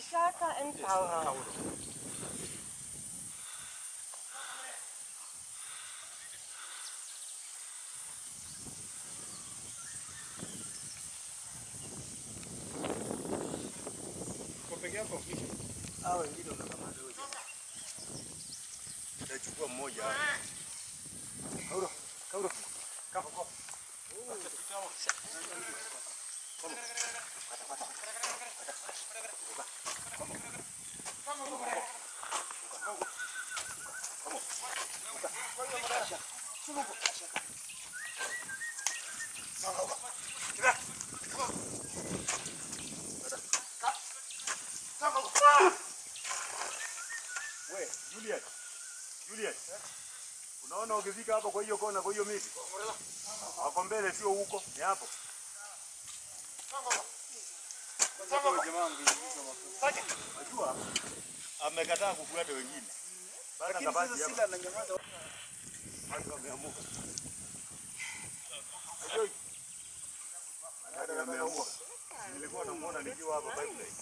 Ashaka and Tauro. Kwa peke yako? Hao wengine unakamata wewe. Utachukua mmoja hapo. Kauro, kauro. Kama kwa. We, Juliet. Juliet. Unaona ukifika hapo kwa hiyo kona kwa hiyo miti? Hapo mbele sio huko, ni hapo. Unajua amekataa kufuata wengine. Bana kabati hapa. Watu wameamuka. Unajua Dada wameamuka. Nilikuwa namuona nikiwa hapa pipeline.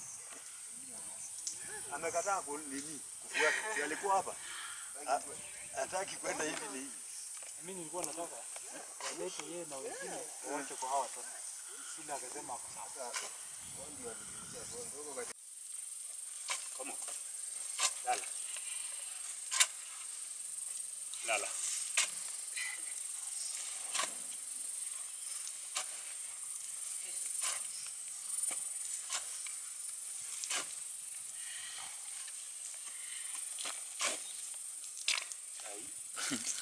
Amekataa kunini kufuata. Si alikuwa hapa? Ha- Hataki kwenda hivi ni hivi. Mimi nilikuwa nataka walete yeye na wengine waache kwa hawa watoto. Sila akasema hapo sawa. Come on. Lala. Lala. Ai.